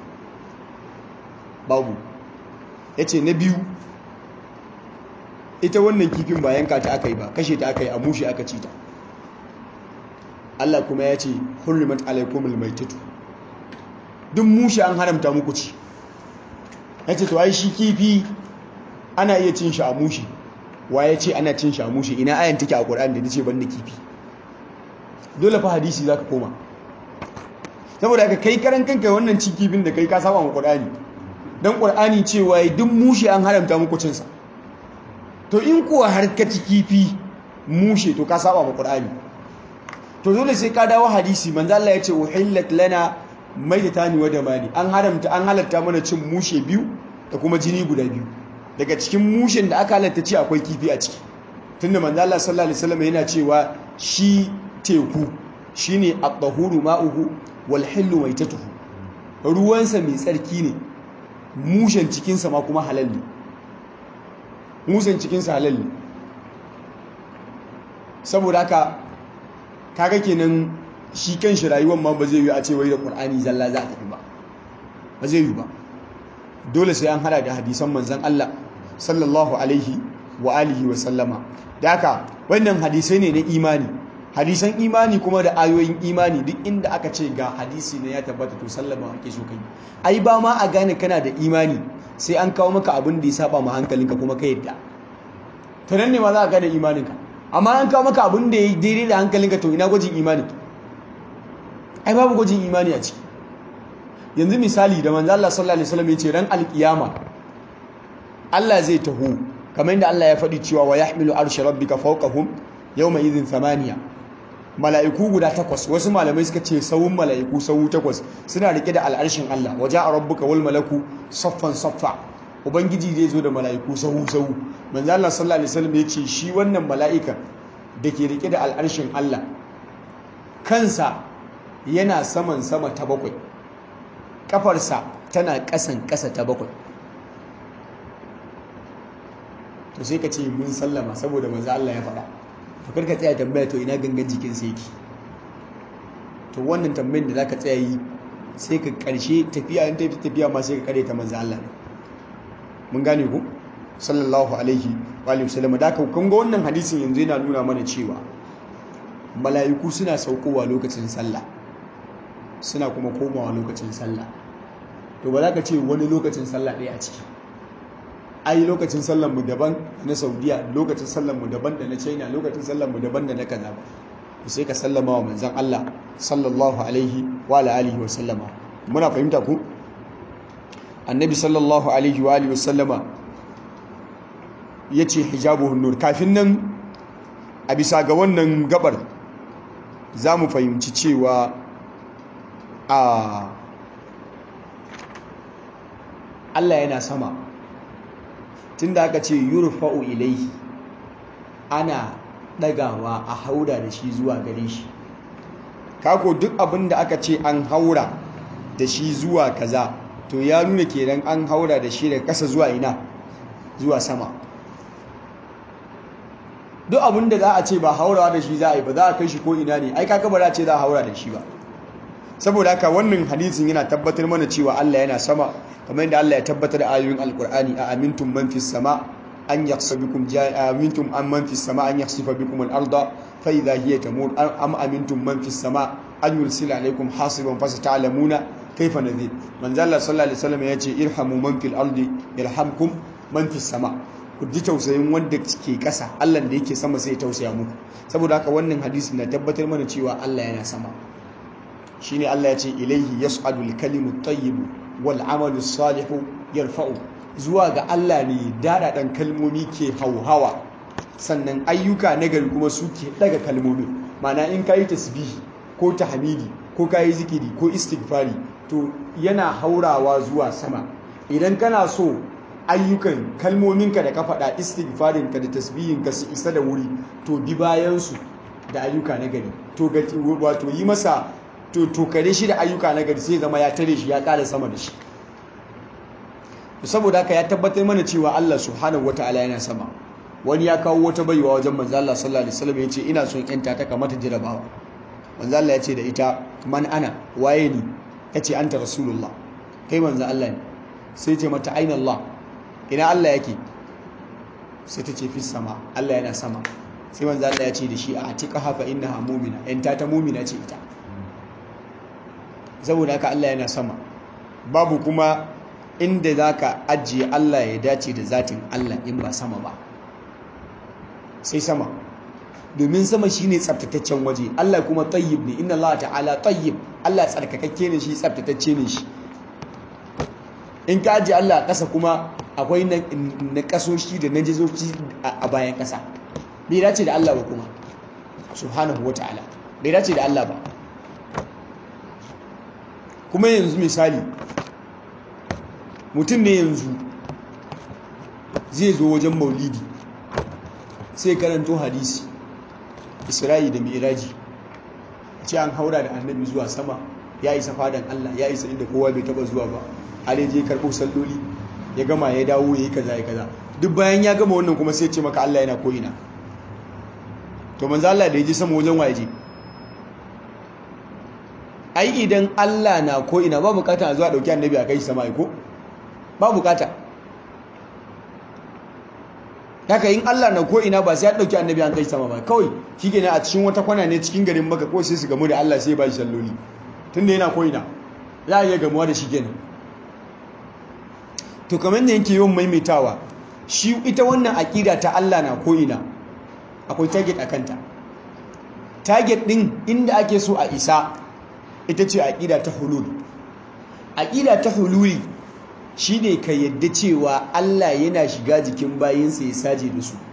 babu ya ce na biyu ita wannan kifin ba yanka ta aka yi ba kashe ta aka yi a mushe aka ci ta Allah kuma ya ce hurrimat alaikumul maitatu duk mushe an haramta muku ci ya ce to ai shi kifi ana iya cin shi a mushe wa ya ce ana cin shi a mushe ina ayan take a Qur'ani da nace banda kifi dole fa hadisi zaka koma saboda ka kai karan kanka wannan cin kifin da kai ka saba wa Qur'ani dan Qur'ani cewa duk mushe an haramta muku cin sa to in kuwa har ka ci kifi mushe to ka saba wa Qur'ani to dole sai ka dawo hadisi manzo Allah ya ce uhillat lana maitatani wa damani an haramta an halatta mana cin mushe biyu da kuma jini guda biyu daga cikin mushen da aka halatta ci akwai kifi a ciki tunda manzo Allah sallallahu alaihi wasallam yana cewa shi teku shine at-tahuru ma'uhu wal hillu maitatuhu ruwansa mai tsarki ne mushen cikin sa ma kuma halal ne mushen cikin sa halal ne saboda haka kaga kenan shi kan shi rayuwar ma ba zai yi a ce wai da Qur'ani zalla za a tafi ba ba zai yi ba dole sai an hada da hadisan manzon Allah sallallahu alaihi wa alihi wa sallama da haka wannan hadisai ne na imani hadisan imani kuma da ayoyin imani duk inda aka ce ga hadisi ne ya tabbata to sallama ake so kai ai ba ma a gane kana da imani sai an kawo maka abin da ya saba ma hankalinka kuma ka yadda to nan ne ma za a gane imaninka amma an kawo maka abin da ya daidai da hankalinka to ina gwajin imani ai babu gwajin imani a ciki yanzu misali da manzo Allah sallallahu alaihi wasallam yace ran alkiyama Allah zai taho kamar yadda Allah ya faɗi cewa wa yahmilu arsha rabbika fawqahum yawma idhin thamaniya mala'iku guda takwas wasu malamai suka ce sawun mala'iku sawu takwas suna rike da al'arshin Allah waje a rabbuka wal malaku saffan saffa ubangiji zai zo da mala'iku sawu sawu manzo Allah sallallahu alaihi wasallam yace shi wannan mala'ika da ke rike da al'arshin Allah kansa yana saman sama ta bakwai kafarsa tana ƙasan ƙasa ta bakwai to sai ka ce mun sallama saboda manzo Allah ya faɗa to karka tsaya tambaya to ina gangan jikin sa yake to wannan tambayin da zaka tsaya yi sai ka karshe tafiya in tafi tafiya ma sai ka kare ta manzo Allah ne mun gane ku sallallahu alaihi wa alihi wasallam da ka kun ga wannan hadisin yanzu yana nuna mana cewa mala'iku suna saukowa lokacin sallah suna kuma komawa lokacin sallah to ba za ka ce wani lokacin sallah ɗaya a ciki ai lokacin sallar mu daban na saudiya lokacin sallar mu daban da na china lokacin sallar mu daban da na kaza ba sai ka sallama wa manzon Allah sallallahu alaihi wa alihi wa sallama muna fahimta ku annabi sallallahu alaihi wa alihi wa sallama yace hijabuhun nur kafin nan a bisa ga wannan gabar za mu fahimci cewa a Allah yana sama tunda aka ce yurfa'u ilaihi ana ɗagawa a haura da shi zuwa gare shi kako duk abin da aka ce an haura da shi zuwa kaza to ya nuna kenan an haura da shi daga ƙasa zuwa ina zuwa sama duk abin da za a ce ba haurawa da shi za a yi ba za a kai shi ko ina ne ai kaka ba za a ce za a haura da shi ba saboda haka wannan hadisin yana tabbatar mana cewa Allah yana sama kamar yadda Allah ya tabbatar da ayoyin alkur'ani a amintum man fis sama an yakhsa bikum amintum an man fis sama an yakhsifa bikum al-arda fa idha hiya tamur am amintum man fis sama an yursila alaykum hasiban fa sata'lamuna kayfa nadhir manzo Allah sallallahu alaihi wasallam yace irhamu man fil ardi yarhamkum man fis sama ku ji tausayin wanda ke kasa Allah da yake sama sai ya tausaya muku saboda haka wannan hadisi na tabbatar mana cewa Allah yana sama shine Allah ya ce ilaihi yas'adul kalimut tayyib wal amalu salihu yarfa'u zuwa ga Allah ne dadadan kalmomi ke hauhawa sannan ayyuka nagari kuma suke daga kalmomi mana in kayi tasbihi ko tahmidi ko kayi zikiri ko istighfari to yana haurawa zuwa sama idan kana so ayyukan kalmominka da ka faɗa istighfarinka da tasbihinka su isa da wuri to bi bayansu da ayyuka nagari to wato yi masa to tokare shi da ayyuka na gari sai zama ya tare shi ya ƙara sama da shi saboda haka ya tabbatar mana cewa Allah subhanahu wataala yana sama wani ya kawo wata baiwa wajen manzo Allah sallallahu alaihi wasallam yace ina son yanta ta kamata jirabawa manzo Allah yace da ita man ana waye ni tace anta rasulullah kai manzo Allah ne sai ce mata aina Allah ina Allah yake sai ta ce fi sama Allah yana sama sai manzo Allah ya ce da shi a atika hafa innaha mu'mina yanta ta mu'mina ce ita saboda haka Allah yana sama babu kuma inda za ka ajiye Allah ya dace da zatin Allah in ba sama ba sai sama domin sama shine tsabtataccen waje Allah kuma tayyib ne inna Allah ta'ala tayyib Allah tsarkakakke ne shi tsabtatacce ne shi in ka ajiye Allah a ƙasa kuma akwai na ƙasoshi da najizoci a bayan ƙasa bai dace da Allah ba kuma subhanahu wa ta'ala bai dace da Allah ba kuma yanzu misali mutum ne yanzu zai zo wajen maulidi sai karanto hadisi isra'i da miraji ce an haura da annabi zuwa sama ya isa fadan Allah ya isa inda kowa bai taba zuwa ba ale je karɓo salloli ya gama ya dawo ya yi kaza ya kaza duk bayan ya gama wannan kuma sai ce maka Allah yana ko'ina to manzo Allah da ya je sama wajen waje ai idan Allah na ko ina ba bukata a zuwa dauki annabi a kai shi sama ko ba bukata haka in Allah na ko ina ba sai ya dauki annabi an kai sama ba kawai shikenan a cikin wata kwana ne cikin garin Makka ko sai su gamu da Allah sai ba shi salloli tunda yana ko ina za a iya gamuwa da shi kenan to kamar da yake yawan maimaitawa shi ita wannan aqida ta Allah na ko ina akwai target a kanta target din inda ake so a isa ita ce aƙida ta hulul aƙida ta hululi shine ka yadda cewa Allah yana shiga jikin bayinsa ya saje da su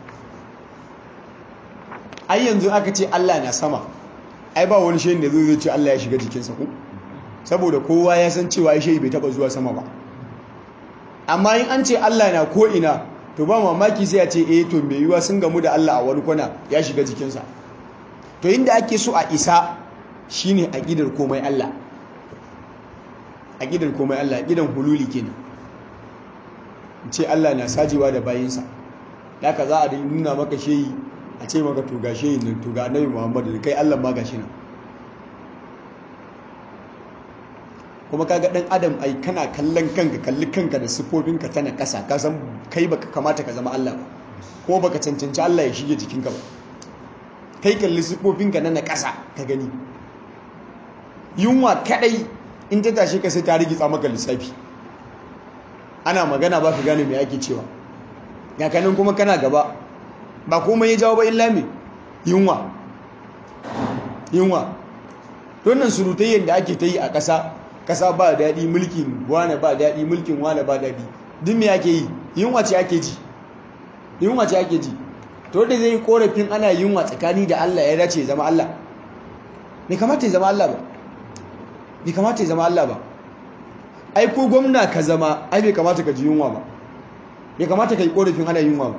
ai yanzu aka ce Allah na sama ai ba wani shehin da zai ce Allah ya shiga jikinsa ku saboda kowa ya san cewa ai shehi bai taba zuwa sama ba amma in an ce Allah na ko ina to ba mamaki sai a ce eh to me yiwa sun gamu da Allah a wani kwana ya shiga jikinsa to inda ake so a isa shine aqidar komai Allah aqidar komai Allah aqidan hululi kenan ce Allah na sajewa da bayinsa ka za a nuna maka shehi a ce maka to ga shehi nan to ga annabi Muhammad da kai Allah ma gashi nan kuma kaga dan adam ai kana kallon kanka kalli kanka da sifofinka tana kasa ka san kai baka kamata ka zama Allah ba ko baka cancanci Allah ya shige jikinka ba kai kalli sifofinka na kasa ka gani yunwa kadai in ta tashe ka sai ta rigitsa maka lissafi ana magana ba ka gane me ake cewa ga kanin kuma kana gaba ba komai ya jawo ba illa me yunwa yunwa wannan surutayyar da ake ta yi a ƙasa ƙasa ba daɗi mulkin wane ba daɗi mulkin wane ba daɗi duk me ake yi yunwa ce ake ji yunwa ce ake ji to da zai yi korafin ana yunwa tsakani da Allah ya dace zama Allah bai kamata ya zama Allah ba bai kamata ya zama Allah ba ai ko gwamna ka zama ai bai kamata ka ji yunwa ba bai kamata ka yi korafin ana yunwa ba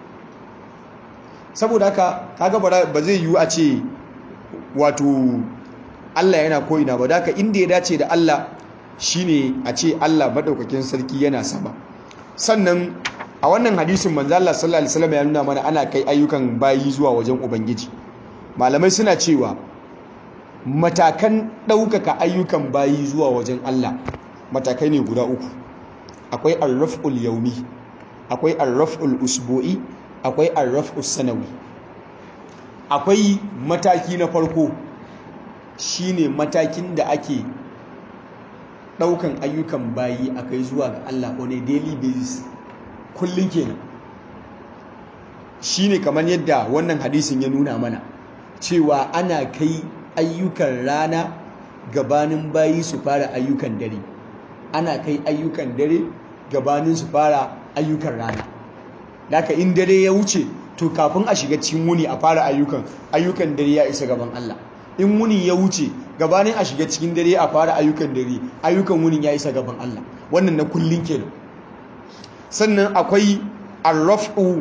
saboda haka kaga ba zai yiwu a ce wato Allah yana ko'ina ba da inda ya dace da Allah shine a ce Allah madaukakin sarki yana sama sannan a wannan hadisin manzo Allah sallallahu alaihi wasallam ya nuna mana ana kai ayyukan bayi zuwa wajen ubangiji malamai suna cewa matakan ɗaukaka ayyukan bayi zuwa wajen Allah matakai ne guda uku akwai arraf'ul yaumi akwai arraf'ul usbu'i akwai arraf'us sanawi akwai mataki na farko shine matakin da ake daukan ayyukan bayi akai zuwa ga Allah on a daily basis kullun kenan shine kamar yadda wannan hadisin ya nuna mana cewa ana kai ayyukan rana gabanin bayi su fara ayyukan dare ana kai ayyukan dare gabanin su fara ayyukan rana Daka in dare ya wuce to kafin a shiga cikin wuni a fara ayyukan ayyukan dare ya isa gaban Allah in wuni ya wuce gabanin a shiga cikin dare a fara ayyukan dare ayyukan wunin ya isa gaban Allah wannan na kullun kenan sannan akwai arrafu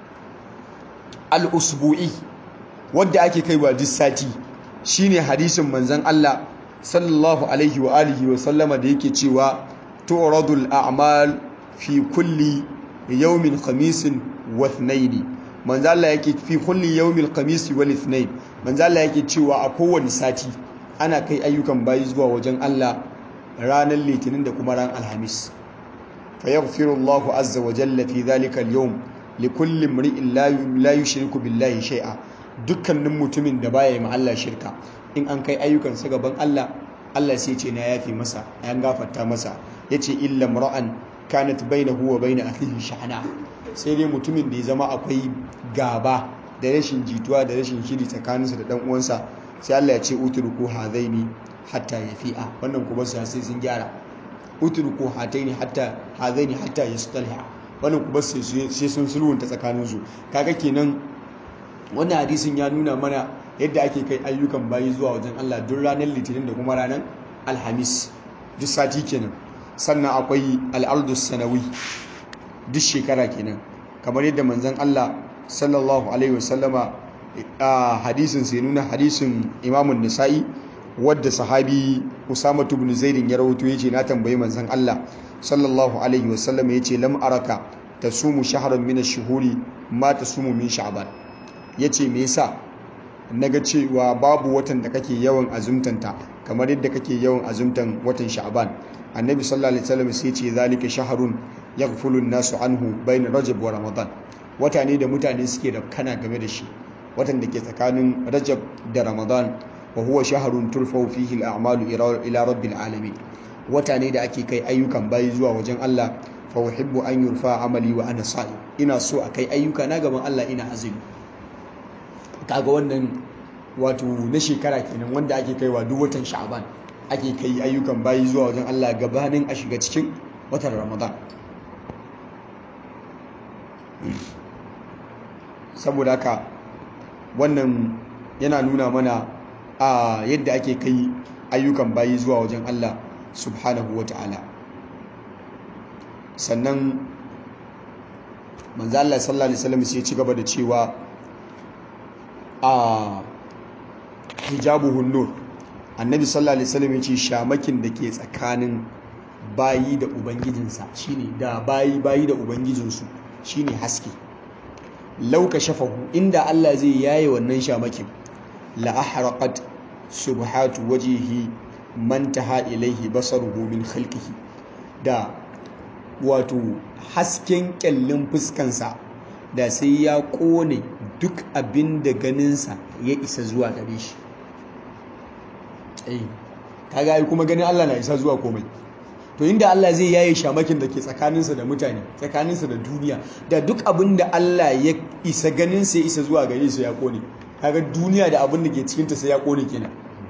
al-usbu'i wanda ake kaiwa duk sati shine hadisin manzon Allah sallallahu alaihi wa alihi wa sallama da yake cewa tu'radul a'mal fi kulli yawmin khamisin wa ithnaini manzo Allah yake fi kulli yawmil khamisi wal ithnain manzo Allah yake cewa a kowane sati ana kai ayyukan bayi zuwa wajen Allah ranar litinin da kuma ran alhamis fa yaghfiru Allahu azza wa jalla fi dhalika al-yawm li kulli imri'in la yushriku billahi shay'a dukkanin mutumin da baya yi ma Allah shirka in an kai ayyukan sa gaban Allah Allah sai ce na yafi masa an gafarta masa yace illa mar'an kanat bainahu wa bain akhihi shahana sai dai mutumin da ya zama akwai gaba da rashin jituwa da rashin shiri tsakaninsa da dan uwansa sai Allah ya ce utruku hadaini hatta yafi'a wannan kuma sai sai sun gyara utruku hataini hatta hadaini hatta yastaliha wannan kuma sai sai sun sulhunta tsakaninsu kaga kenan wannan hadisin ya nuna mana yadda ake kai ayyukan bayi zuwa wajen Allah duk ranar litinin da kuma ranar alhamis duk sati kenan sannan akwai al'ardus sanawi duk shekara kenan kamar yadda manzon Allah sallallahu alaihi wasallama a hadisin sai nuna hadisin imamun nisa'i wadda sahabi usama ibn zaid ya rawaito yace na tambayi manzon Allah sallallahu alaihi wasallama yace lam araka tasumu shahran min ash-shuhuri ma tasumu min sha'ban yace me yasa naga cewa babu watan da kake yawan azumtanta kamar yadda kake yawan azumtan watan sha'ban annabi sallallahu alaihi wasallam sai ce zalika shahrun yaghfulu an-nasu anhu bayna rajab wa ramadan wata ne da mutane suke da kana game da shi watan da ke tsakanin rajab da ramadan wa huwa shahrun turfau fihi al-a'malu ila rabbil alamin wata ne da ake kai ayyukan bayi zuwa wajen Allah fa uhibbu an yurfa amali wa ana sa'i ina so a kai ayyuka na gaban Allah ina azumi kaga wannan wato na shekara kenan wanda ake kaiwa duk watan sha'ban ake kai ayyukan bayi zuwa wajen Allah gabanin a shiga cikin watan ramadan saboda haka wannan yana nuna mana a yadda ake kai ayyukan bayi zuwa wajen Allah subhanahu wa ta'ala sannan manzo Allah sallallahu alaihi wasallam sai ya ci gaba da cewa a hijabuhun nur annabi sallallahu alaihi wasallam ya ce shamakin da ke tsakanin bayi da ubangijinsa shine da bayi bayi da ubangijinsu shine haske lauka shafahu inda Allah zai yaye wannan shamakin la ahraqat subhatu wajhihi man taha ilaihi basaruhu min khalqihi da wato hasken kyallin fuskansa da sai ya kone duk abin da ganinsa ya isa zuwa gare shi kaga ai kuma ganin Allah na isa zuwa komai to inda Allah zai yaye shamakin da ke tsakaninsa da mutane tsakaninsa da duniya da duk abin da Allah ya isa ganinsa ya isa zuwa gare su ya kone kaga duniya da abin da ke cikinta sai ya kone kenan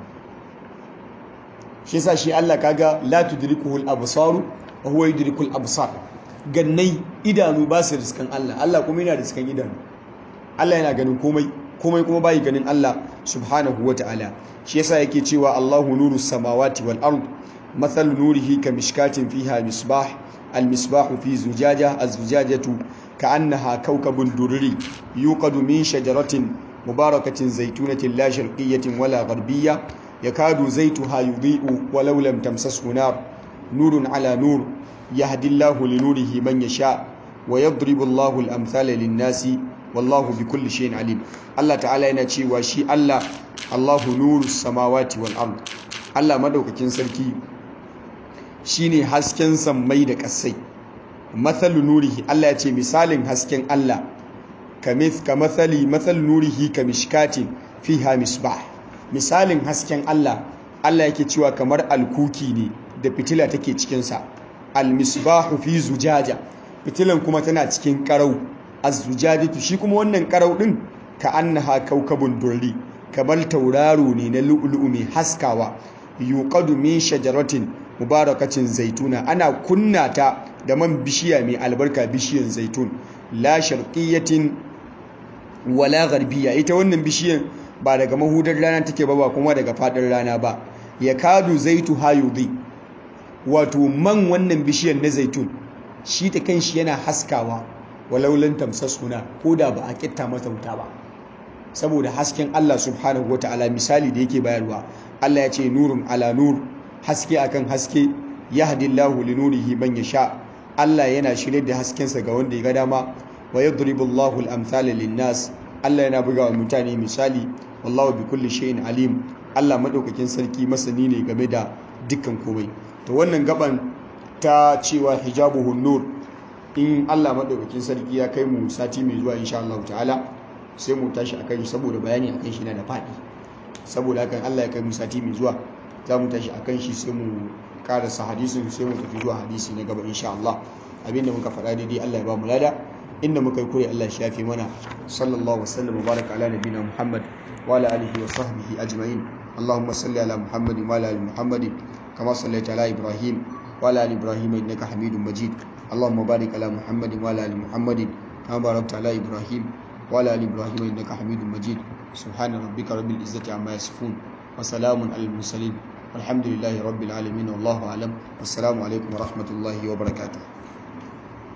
shi yasa shi Allah kaga la tudrikuhul absaru wa huwa yudrikul absar gannai idanu ba su riskan Allah Allah kuma yana riskan idanu Allah yana ganin komai komai kuma bai ganin Allah subhanahu ta'ala. shi yasa yake cewa Allahu nuru samawati wal ard مثل نوره كمشكاة فيها مصباح المصباح في زجاجة الزجاجة كأنها كوكب دري يوقد من شجرة مباركة زيتونة لا شرقية ولا غربية يكاد زيتها يضيء ولو لم تمسسه نار نور على نور يهدي الله لنوره من يشاء ويضرب الله الأمثال للناس والله بكل شيء عليم الله تعالى ينشي وشي الله الله نور السماوات والأرض الله مدوككين سركي shine hasken sammai da kasai mathalu nurihi Allah ya ce misalin hasken Allah kamith ka mathali mathal nurihi ka mishkatin fiha misbah misalin hasken Allah Allah yake cewa kamar alkuki ne da fitila take cikin sa almisbahu fi zujaja fitilan kuma tana cikin karau az-zujajatu shi kuma wannan karau din ka annaha kaukabun durri kamar tauraro ne na lu'lu'u mai haskawa yuqadu min shajaratin mubarakacin zaituna ana kunna ta da man bishiya mai albarka bishiyan zaitun la sharqiyatin wala gharbiya ita wannan bishiyan ba daga mahudar rana take ba ba kuma daga fadin rana ba ya kadu zaitu hayudi wato man wannan bishiyan na zaitun shi ta kanshi yana haskawa walaulan tamsasuna ko da ba a kitta mata wuta ba saboda hasken Allah subhanahu wataala misali da yake bayarwa Allah ya ce nurun ala nur haske akan haske yahdillahu linurihi man yasha Allah yana shirye da haskensa ga wanda ya ga dama wa yadribullahu al-amthala lin-nas Allah yana buga wa mutane misali wallahu bi kulli shay'in alim Allah madaukakin sarki masani ne game da dukkan komai to wannan gaban ta cewa hijabuhun nur in Allah madaukakin sarki ya kai mu sati mai zuwa insha Allah ta'ala sai mu tashi akan shi saboda bayani akan shi na da fadi saboda hakan Allah ya kai mu sati mai zuwa za mu tashi akan shi sai mu karasa hadisin sai mu tafi zuwa hadisi na gaba insha Allah abinda muka faɗa daidai Allah ya ba mu lada inda muka yi kure Allah ya shafe mana sallallahu wasallam baraka ala nabiyina Muhammad wa ala alihi wa sahbihi ajma'in اللهم صل على محمد وعلى ال محمد كما صليت على ابراهيم وعلى ال ابراهيم انك حميد مجيد اللهم بارك على محمد وعلى ال محمد كما باركت على ابراهيم وعلى ال ابراهيم انك حميد مجيد سبحان ربك رب العزه عما يصفون وسلام على المرسلين والحمد لله رب العالمين والله أعلم والسلام عليكم ورحمة الله وبركاته